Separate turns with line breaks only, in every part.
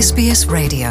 SBS Radio.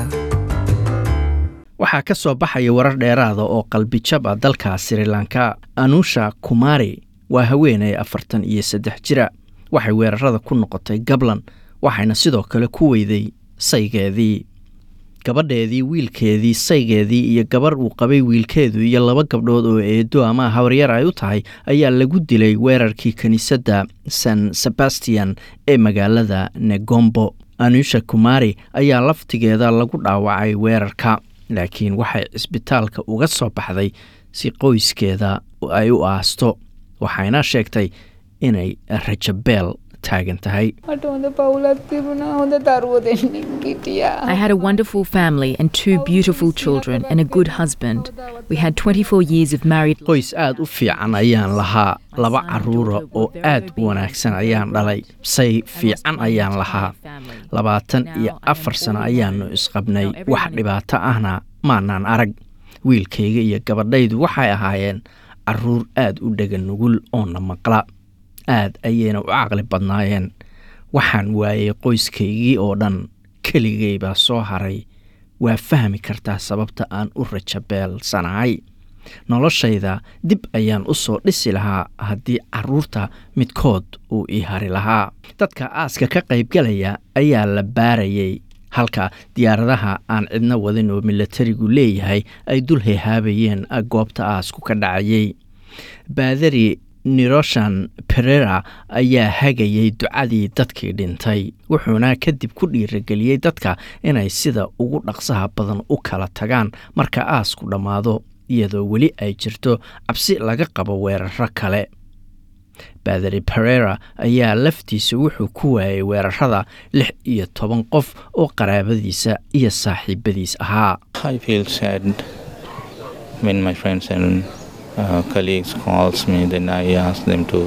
waxaa ka soo baxaya warar dheeraada oo qalbijab ah dalka sri lanka anusha kumari waa haweeney afartan iyo saddex jira waxay weerarada ku noqotay gablan waxayna sidoo kale ku weyday saygeedii gabadheedii wiilkeedii saygeedii iyo gabarh uu qabay wiilkeedu iyo laba gabdhood oo eedo ama habaryar ay u tahay ayaa lagu dilay weerarkii kiniisadda san sebastian ee magaalada negombo anusha kumari ayaa laftigeeda lagu dhaawacay weerarka laakiin waxay cisbitaalka uga soo baxday si qoyskeeda ay u aasto waxayna sheegtay inay rajabeel taagan tahay
මට හොඳ පවුලක් තිබුණා හොඳ දරුවෝ දෙන්නෙක් හිටියා.
I had a wonderful family and two beautiful children and a good husband. We had 24 years of married
qoys aad u fiican ayaan lahaa laba caruura oo aad u wanaagsan ayaan dhalay say fiican ayaan lahaa labaatan iyo afar sano ayaannu isqabnay wax dhibaato ahna maanaan arag wiilkayga iyo gabadhaydu waxay ahaayeen caruur aad u dhega nugul oona maqla aad ayayna u caqli badnaayeen waxaan waayey qoyskaygii oo dhan keligay baa soo haray waa fahmi kartaa sababta aan u rajabeelsanahay noloshayda dib ayaan u soo dhisi lahaa haddii caruurta midkood uu ii hari lahaa dadka aaska ka qaybgalaya ayaa la baarayay halka diyaaradaha aan cidno wadin oo milatarigu leeyahay ay dul hehaabayeen goobta aasku ka dhacayay baadari niroshan perera ayaa hagayay ducadii dadkii dhintay wuxuuna kadib ku dhiirageliyey dadka inay sida ugu dhaqsaha badan u kala tagaan marka aasku dhammaado iyadoo weli ay jirto cabsi laga qabo weeraro kale baadari perera ayaa laftiisa wuxuu ku waayay weerarada lix iyo toban qof oo qaraabadiisa iyo saaxiibadiis ahaa
I feel sad when my friends and uh, colleagues calls me. Then I ask them to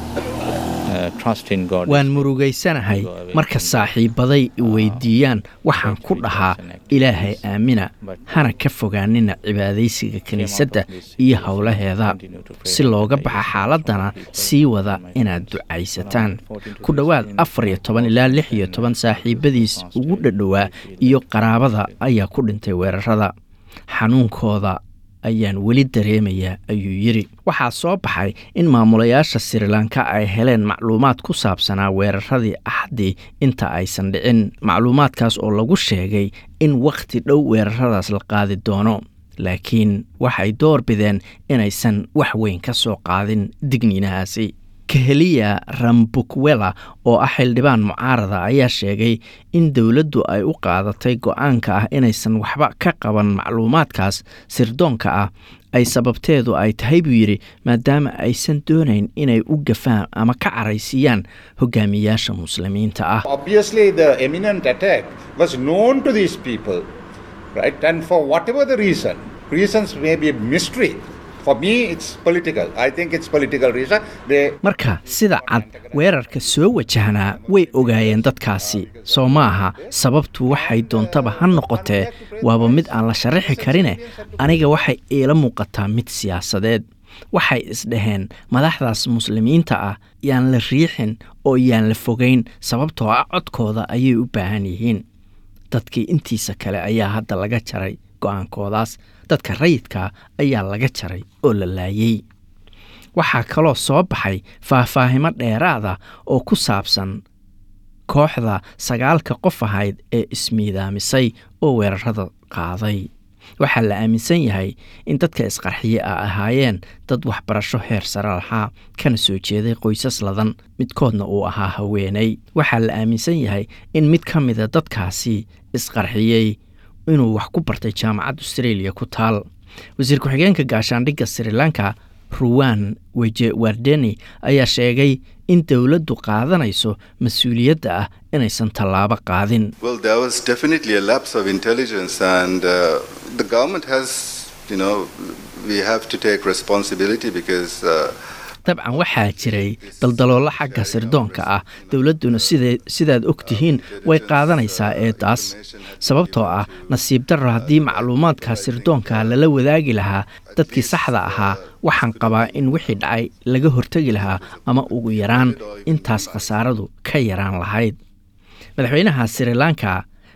uh, trust in God.
waan murugaysanahay marka saaxiibaday weydiiyaan waxaan ku dhahaa ilaahay aamina hana ka fogaanina cibaadaysiga kiniisadda iyo howlaheeda si looga baxa xaaladana sii wada inaad ducaysataan ku dhowaad afar iyo toban ilaa lix iyo toban saaxiibadiis ugu dhadhowaa iyo qaraabada ayaa ku dhintay weerarada xanuunkooda ayaan weli dareemayaa ayuu yidhi waxaa soo baxay in maamulayaasha sri lanka ay heleen macluumaad ku saabsanaa weeraradii axdii inta aysan dhicin macluumaadkaas oo lagu sheegay in wakhti dhow weeraradaas la qaadi doono laakiin waxay door bideen inaysan wax weyn ka soo qaadin digniinahaasi kaheliya rambukwela oo ah xildhibaan mucaarada ayaa sheegay in dowladdu ay u qaadatay go-aanka ah inaysan waxba ka qaban macluumaadkaas sirdoonka ah ay sababteedu ay tahay buu yidhi maadaama aysan doonayn inay u gafaan ama ka caraysiiyaan hogaamiyaasha muslimiinta ah
Obviously, the imminent attack was known to these people, right? And for whatever the reason, reasons may be mystery. For me, it's political. I think it's political reason. They
marka sida cad weerarka soo wajahnaa way ogaayeen dadkaasi soo ma aha sababtu waxay doontaba ha noqotee waaba mid aan la sharaxi karine aniga waxay iila muuqataa mid siyaasadeed waxay isdhaheen madaxdaas muslimiinta ah yaan la riixin oo yaan la fogayn sababtoo ah codkooda ayay u baahan yihiin dadkii intiisa kale ayaa hadda laga jaray go-aankoodaas dadka rayidka ayaa laga jaray oo la laayay waxaa kaloo soo baxay faahfaahimo dheeraada oo ku saabsan kooxda sagaalka qof ahayd ee ismiidaamisay oo weerarada qaaday waxaa la aaminsan yahay in dadka isqarxiye a ahaayeen dad waxbarasho heer sare lahaa kana soo jeeday qoysas ladan midkoodna uu ahaa haweenay waxaa la aaminsan yahay in mid ka mida dadkaasi isqarxiyey inuu wax ku bartay jaamacad australia ku taal wasiir ku-xigeenka gaashaandhigga sri lanka ruwan weje wardeni ayaa sheegay in dowladdu qaadanayso mas-uuliyadda ah inaysan tallaabo qaadin
Well, there was definitely a lapse of intelligence, and uh, the government has, you know, we have to take responsibility because. Uh,
dabcan waxaa jiray daldaloolo xagga sirdoonka ah dowladduna sida sidaad og tihiin way qaadanaysaa eedaas sababtoo ah nasiib darro haddii macluumaadka sirdoonka lala wadaagi lahaa dadkii saxda ahaa waxaan qabaa in wixii dhacay laga hortegi lahaa ama ugu yaraan intaas khasaaradu ka yaraan lahayd madaxweynaha sri lanka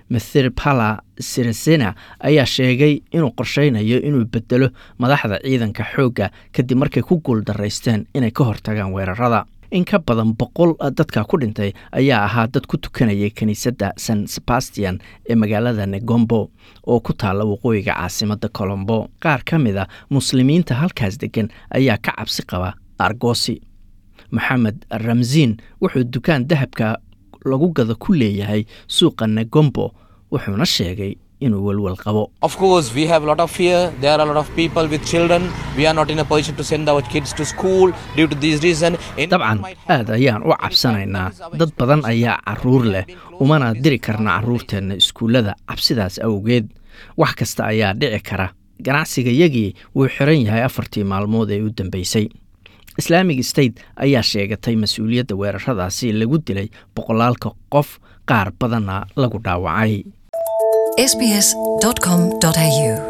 mithirpala siresena ayaa sheegay inuu qorsheynayo inuu bedelo madaxda ciidanka xoogga kadib markay ku guuldaraysteen inay ka hortagaan weerarada in ka badan boqol dadka ku dhintay ayaa ahaa dad ku tukanayay kiniisadda san sebastian ee magaalada negombo oo ku taalla waqooyiga caasimadda colombo qaar ka mid a muslimiinta halkaas degan ayaa ka cabsi qaba argosi maxamed ramsiin wuxuu dukaan dahabka lagu gado ku leeyahay suuqa negombo wuxuuna sheegay inuu welwel qabo
Of course, we have a lot of fear. There are a lot of people with children. We are not in a position to send our kids to school due to this reason. Anything
dabcan
might happen.
aad ayaan u cabsanaynaa dad badan ayaa caruur leh umana diri karna caruurteenna iskuullada cabsidaas awgeed wax kasta ayaa dhici kara ganacsigayagii wuu xiran yahay afartii maalmood ee u dambeysay islaamic state ayaa sheegatay mas-uuliyadda weeraradaasi lagu dilay boqolaalka qof qaar badanna lagu dhaawacay
sbs.com.au